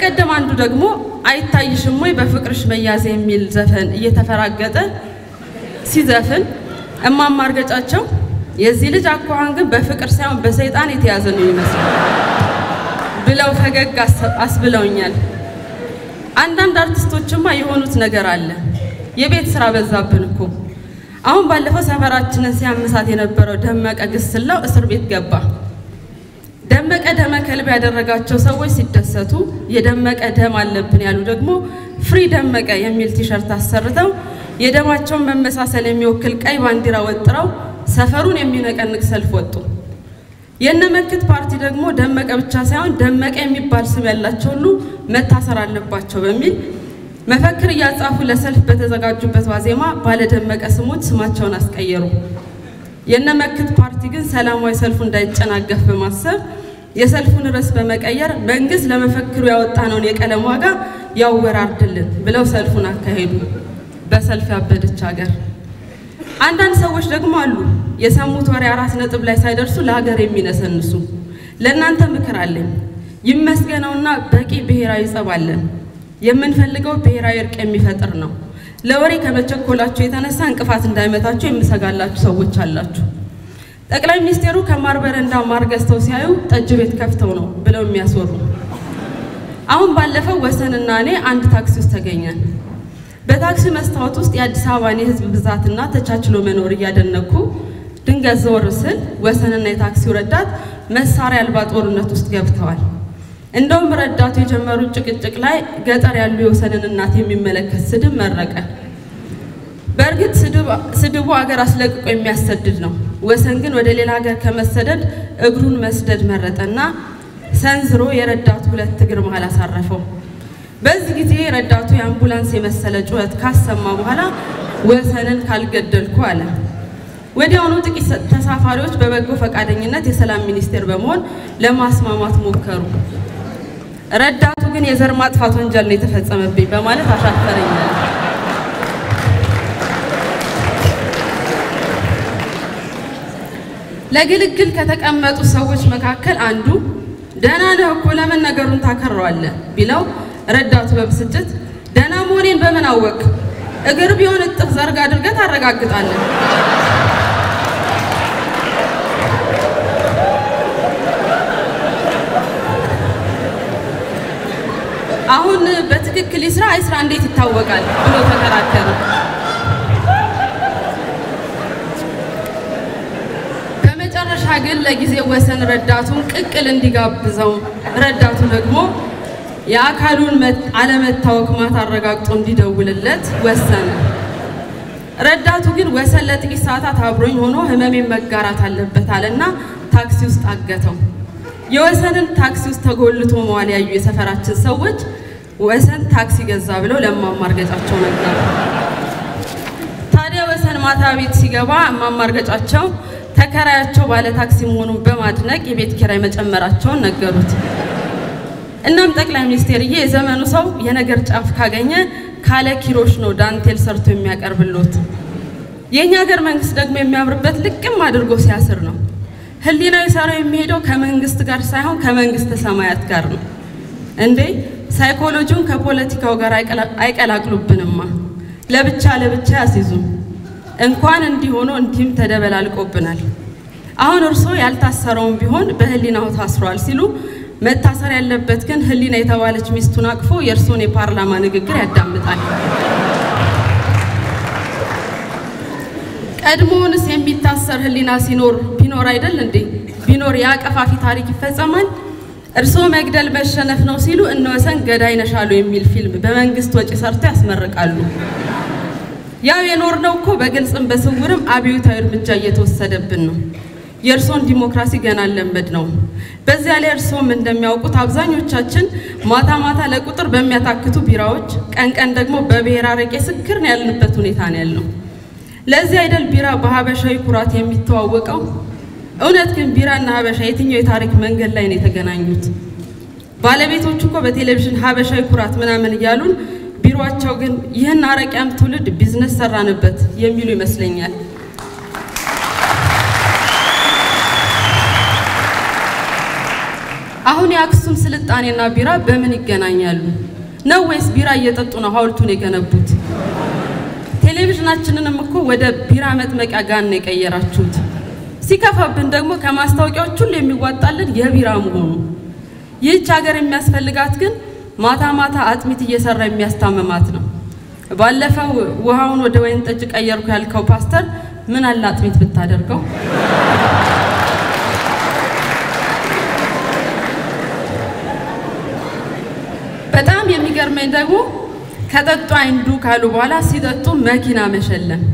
በቀደም አንዱ ደግሞ አይታይሽም ወይ በፍቅርሽ መያዝ የሚል ዘፈን እየተፈራገጠ ሲዘፍን እማማ እርገጫቸው የዚህ ልጅ አኳኋን ግን በፍቅር ሳይሆን በሰይጣን የተያዘ ነው ይመስላል ብለው ፈገግ አስብለውኛል። አንዳንድ አርቲስቶችማ የሆኑት ነገር አለ። የቤት ስራ በዛብን እኮ። አሁን ባለፈው ሰፈራችንን ሲያመሳት የነበረው ደመቀ ግስላው እስር ቤት ገባ። ደመቀ ደመ ከልብ ያደረጋቸው ሰዎች ሲደሰቱ፣ የደመቀ ደም አለብን ያሉ ደግሞ ፍሪ ደመቀ የሚል ቲሸርት አሰርተው የደማቸውን መመሳሰል የሚወክል ቀይ ባንዲራ ወጥረው ሰፈሩን የሚነቀንቅ ሰልፍ ወጡ። የነመክት ፓርቲ ደግሞ ደመቀ ብቻ ሳይሆን ደመቀ የሚባል ስም ያላቸው ሁሉ መታሰር አለባቸው በሚል መፈክር እያጻፉ ለሰልፍ በተዘጋጁበት ዋዜማ ባለደመቀ ስሞች ስማቸውን አስቀየሩ። የነመክት ፓርቲ ግን ሰላማዊ ሰልፉ እንዳይጨናገፍ በማሰብ የሰልፉን ርዕስ በመቀየር መንግስት ለመፈክሩ ያወጣነውን የቀለም ዋጋ ያወራርድልን ብለው ሰልፉን አካሄዱ። በሰልፍ ያበደች ሀገር። አንዳንድ ሰዎች ደግሞ አሉ የሰሙት ወሬ አራት ነጥብ ላይ ሳይደርሱ ለሀገር የሚነሰንሱ። ለእናንተ ምክር አለኝ። ይመስገነውና በቂ ብሔራዊ ጸብ አለን። የምንፈልገው ብሔራዊ እርቅ የሚፈጥር ነው። ለወሬ ከመቸኮላችሁ የተነሳ እንቅፋት እንዳይመታችሁ የምሰጋላችሁ ሰዎች አላችሁ። ጠቅላይ ሚኒስቴሩ ከማር በረንዳ ማር ገዝተው ሲያዩ ጠጅ ቤት ከፍተው ነው ብለው የሚያስወሩ። አሁን ባለፈው ወሰንና እኔ አንድ ታክሲ ውስጥ ተገኘን። በታክሲ መስታወት ውስጥ የአዲስ አበባን የሕዝብ ብዛትና ተቻችሎ መኖር እያደነኩ ድንገት ዘወር ስል ወሰንና የታክሲው ረዳት መሳሪያ አልባ ጦርነት ውስጥ ገብተዋል። እንደውም ረዳቱ የጀመሩት ጭቅጭቅ ላይ ገጠር ያሉ የወሰንን እናት የሚመለከት ስድብ መረቀ። በእርግጥ ስድቡ አገር አስለቅቆ የሚያሰድድ ነው። ወሰን ግን ወደ ሌላ ሀገር ከመሰደድ እግሩን መስደድ መረጠና ሰንዝሮ የረዳቱ ሁለት እግር መሃል አሳረፈው። በዚህ ጊዜ ረዳቱ የአምቡላንስ የመሰለ ጩኸት ካሰማ በኋላ ወሰንን ካልገደልኩ አለ። ወዲያውኑ ጥቂት ተሳፋሪዎች በበጎ ፈቃደኝነት የሰላም ሚኒስቴር በመሆን ለማስማማት ሞከሩ። ረዳቱ ግን የዘር ማጥፋት ወንጀል ነው የተፈጸመብኝ በማለት አሻፈረኛል። ለግልግል ከተቀመጡ ሰዎች መካከል አንዱ ደህና ነህ እኮ ለምን ነገሩን ታከረዋለህ ቢለው ረዳቱ በብስጭት ደህና መሆኔን በምን አወቅ? እግር ቢሆን እጥፍ ዘርግ አድርገህ ታረጋግጣለህ። አሁን በትክክል ይስራ አይስራ እንዴት ይታወቃል ብሎ ተከራከረ። በመጨረሻ ግን ለጊዜው ወሰን ረዳቱን ቅቅል እንዲጋብዘው ረዳቱ ደግሞ የአካሉን አለመታወክ ማታ አረጋግጦ እንዲደውልለት ወሰነ። ረዳቱ ግን ወሰን ለጥቂት ሰዓታት አብሮኝ ሆኖ ህመሜን መጋራት አለበት አለና ታክሲ ውስጥ አገተው። የወሰንን ታክሲ ውስጥ ተጎልቶ መዋል ያዩ የሰፈራችን ሰዎች ወሰን ታክሲ ገዛ ብለው ለእማማ እርገጫቸው ነገሩ። ታዲያ ወሰን ማታ ቤት ሲገባ እማማ እርገጫቸው ተከራያቸው ባለ ታክሲ መሆኑን በማድነቅ የቤት ኪራይ መጨመራቸውን ነገሩት። እናም ጠቅላይ ሚኒስቴርዬ የዘመኑ ሰው የነገር ጫፍ ካገኘ ካለ ኪሮሽ ነው ዳንቴል ሰርቶ የሚያቀርብሎት። የእኛ ሀገር መንግስት ደግሞ የሚያምርበት ልቅም አድርጎ ሲያስር ነው። ህሊናዊ ሰራው የሚሄደው ከመንግስት ጋር ሳይሆን ከመንግስተ ሰማያት ጋር ነው። እንዴ ሳይኮሎጂውን ከፖለቲካው ጋር አይቀላቅሉብንማ። ለብቻ ለብቻ ያስይዙም። እንኳን እንዲህ ሆኖ እንዲህም ተደበላልቆብናል። አሁን እርስዎ ያልታሰረውን ቢሆን በህሊናው ታስሯል ሲሉ መታሰር ያለበት ግን ህሊና የተባለች ሚስቱን አቅፎ የእርስዎን የፓርላማ ንግግር ያዳምጣል። ቀድሞውንስ የሚታሰር ህሊና ሲኖር ቢኖር አይደል እንዴ? ቢኖር ያ ቀፋፊ ታሪክ ይፈጸማል። እርስዎ መግደል መሸነፍ ነው ሲሉ እነ ወሰን ገዳይ ነሻሉ የሚል ፊልም በመንግስት ወጪ ሰርተው ያስመርቃሉ። ያው የኖርነው እኮ በግልጽም በስውርም አብዮታዊ እርምጃ እየተወሰደብን ነው። የእርስዎን ዲሞክራሲ ገና አልለመድ ነው። በዚያ ላይ እርስዎም እንደሚያውቁት አብዛኞቻችን ማታ ማታ ለቁጥር በሚያታክቱ ቢራዎች፣ ቀን ቀን ደግሞ በብሔር አረቄ ስክር ነው ያልንበት ሁኔታ ነው ያለው። ለዚህ አይደል ቢራ በሀበሻዊ ኩራት የሚተዋወቀው? እውነት ግን ቢራና ሀበሻ የትኛው የታሪክ መንገድ ላይ ነው የተገናኙት? ባለቤቶቹ እኮ በቴሌቪዥን ሀበሻዊ ኩራት ምናምን እያሉን፣ ቢሮቸው ግን ይህን አረቂያም ትውልድ ቢዝነስ ሰራንበት የሚሉ ይመስለኛል። አሁን አሁን የአክሱም ስልጣኔና ቢራ በምን ይገናኛሉ? ነው ወይስ ቢራ እየጠጡ ነው ሐውልቱን የገነቡት? ቴሌቪዥናችንንም እኮ ወደ ቢራ መጥመቂያ ጋን ነው የቀየራችሁት። ሲከፋብን ደግሞ ከማስታወቂያዎች ሁሉ የሚዋጣልን የቢራ መሆኑ። ይህች ሀገር የሚያስፈልጋት ግን ማታ ማታ አጥሚት እየሰራ የሚያስታምማት ነው። ባለፈው ውሃውን ወደ ወይን ጠጅ ቀየርኩ ያልከው ፓስተር ምን አለ አጥሚት ብታደርገው? በጣም የሚገርመኝ ደግሞ ከጠጡ አይንዱ ካሉ በኋላ ሲጠጡ መኪና መሸለም።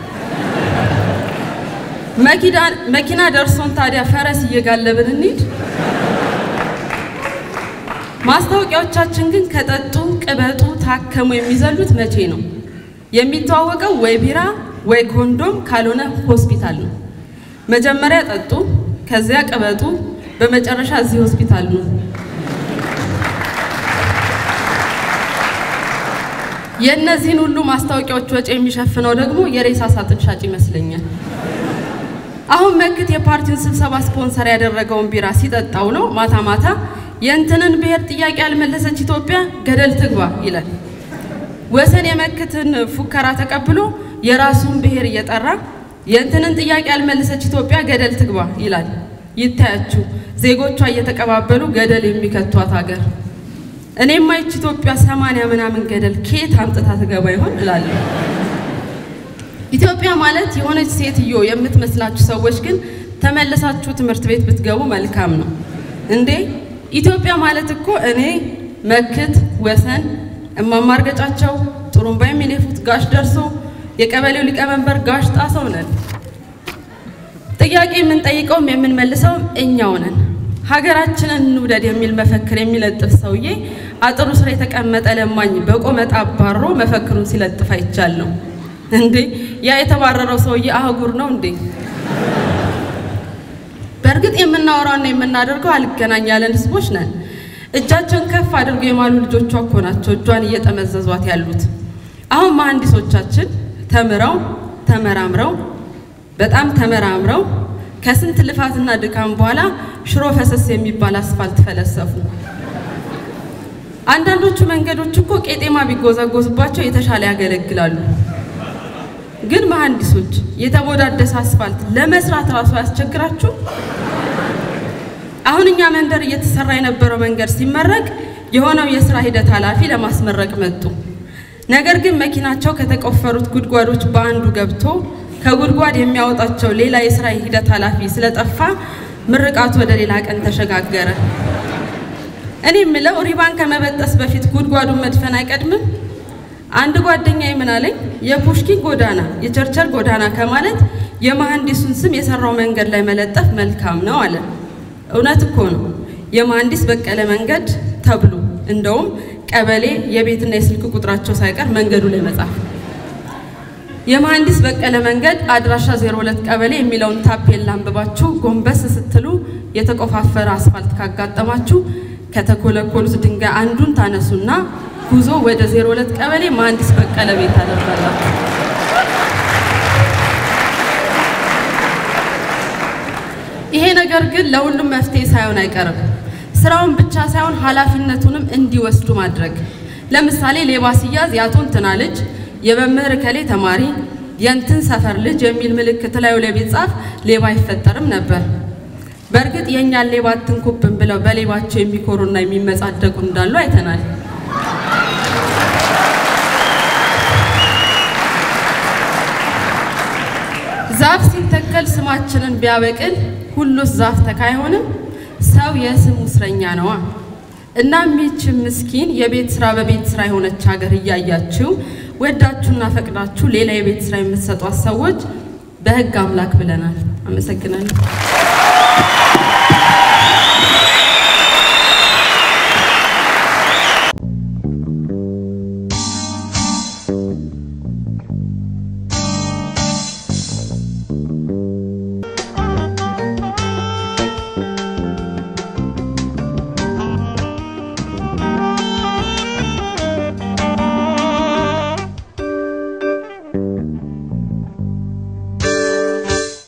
መኪና ደርሶን ታዲያ ፈረስ እየጋለብን እንሂድ? ማስታወቂያዎቻችን ግን ከጠጡ ቅበጡ፣ ታከሙ የሚዘሉት መቼ ነው? የሚተዋወቀው ወይ ቢራ ወይ ኮንዶም ካልሆነ ሆስፒታል ነው። መጀመሪያ ጠጡ፣ ከዚያ ቅበጡ፣ በመጨረሻ እዚህ ሆስፒታል ነው። የእነዚህን ሁሉ ማስታወቂያዎች ወጪ የሚሸፍነው ደግሞ የሬሳ ሳጥን ሻጭ ይመስለኛል። አሁን መክት የፓርቲውን ስብሰባ ስፖንሰር ያደረገውን ቢራ ሲጠጣው ነው ማታ ማታ የእንትንን ብሔር ጥያቄ ያልመለሰች ኢትዮጵያ ገደል ትግባ ይላል። ወሰን የመክትን ፉከራ ተቀብሎ የራሱን ብሔር እየጠራ የእንትንን ጥያቄ ያልመለሰች ኢትዮጵያ ገደል ትግባ ይላል። ይታያችሁ ዜጎቿ እየተቀባበሉ ገደል የሚከቷት ሀገር። እኔማ ይች ኢትዮጵያ ሰማንያ ምናምን ገደል ከየት አምጥታ ትገባ ይሆን እላለሁ። ኢትዮጵያ ማለት የሆነች ሴትዮ የምትመስላችሁ ሰዎች ግን ተመልሳችሁ ትምህርት ቤት ብትገቡ መልካም ነው እንዴ። ኢትዮጵያ ማለት እኮ እኔ መክት፣ ወሰን፣ እማማ እርገጫቸው፣ ጥሩምባ የሚነፉት ጋሽ ደርሶ፣ የቀበሌው ሊቀመንበር ጋሽ ጣሰው ነን። ጥያቄ የምንጠይቀውም የምንመልሰውም እኛው ነን። ሀገራችንን እንውደድ የሚል መፈክር የሚለጥፍ ሰውዬ አጥሩ ስር የተቀመጠ ለማኝ በቆመጣ አባሮ መፈክሩን ሲለጥፍ አይቻለሁ። እንዴ ያ የተባረረው ሰውዬ አህጉር ነው እንዴ? በእርግጥ የምናወራውና የምናደርገው አልገናኝ ያለን ህዝቦች ነን። እጃቸውን ከፍ አድርገው የማሉ ልጆቿ እኮ ናቸው እጇን እየጠመዘዟት ያሉት። አሁን መሐንዲሶቻችን ተምረው ተመራምረው በጣም ተመራምረው ከስንት ልፋትና ድካም በኋላ ሽሮ ፈሰስ የሚባል አስፋልት ፈለሰፉ። አንዳንዶቹ መንገዶች እኮ ቄጤማ ቢጎዛጎዝባቸው የተሻለ ያገለግላሉ። ግን መሐንዲሶች የተቦዳደሰ አስፋልት ለመስራት ራሱ ያስቸግራችሁ። አሁን እኛ መንደር እየተሰራ የነበረው መንገድ ሲመረቅ የሆነው የስራ ሂደት ኃላፊ ለማስመረቅ መጡ። ነገር ግን መኪናቸው ከተቆፈሩት ጉድጓዶች በአንዱ ገብቶ ከጉድጓድ የሚያወጣቸው ሌላ የስራ ሂደት ኃላፊ ስለጠፋ ምርቃቱ ወደ ሌላ ቀን ተሸጋገረ። እኔ የምለው ሪባን ከመበጠስ በፊት ጉድጓዱን መድፈን አይቀድምም? አንድ ጓደኛዬ ምን አለኝ፣ የፑሽኪን ጎዳና የቸርቸር ጎዳና ከማለት የመሐንዲሱን ስም የሰራው መንገድ ላይ መለጠፍ መልካም ነው አለ። እውነት እኮ ነው። የመሐንዲስ በቀለ መንገድ ተብሎ እንደውም ቀበሌ የቤትና የስልክ ቁጥራቸው ሳይቀር መንገዱ ላይ መጻፍ የመሐንዲስ በቀለ መንገድ አድራሻ 02 ቀበሌ የሚለውን ታፔላ አንብባችሁ ጎንበስ ስትሉ የተቆፋፈረ አስፋልት ካጋጠማችሁ ከተኮለኮሉት ድንጋይ አንዱን ታነሱና ጉዞ ወደ 02 ቀበሌ መሐንዲስ በቀለ ቤት ታደርጋላችሁ። ይሄ ነገር ግን ለሁሉም መፍትሄ ሳይሆን አይቀርም። ስራውን ብቻ ሳይሆን ኃላፊነቱንም እንዲወስዱ ማድረግ። ለምሳሌ ሌባ ሲያዝ የአቶ እንትና ልጅ የመምህር እከሌ ተማሪ የእንትን ሰፈር ልጅ የሚል ምልክት ላዩ ላይ ቢጻፍ ሌባ አይፈጠርም ነበር። በእርግጥ የእኛን ሌባ አትንኩብን ብለው በሌባቸው የሚኮሩና የሚመጻደቁ እንዳሉ አይተናል። ዛፍ ሲተከል ስማችንን ቢያበቅል ሁሉስ ዛፍ ተካ አይሆንም? ሰው የስሙ እስረኛ ነዋ። እናም ይህች ምስኪን የቤት ስራ በቤት ስራ የሆነች ሀገር እያያችሁ ወዳችሁና ፈቅዳችሁ ሌላ የቤት ስራ የምትሰጧት ሰዎች በሕግ አምላክ ብለናል። አመሰግናለሁ።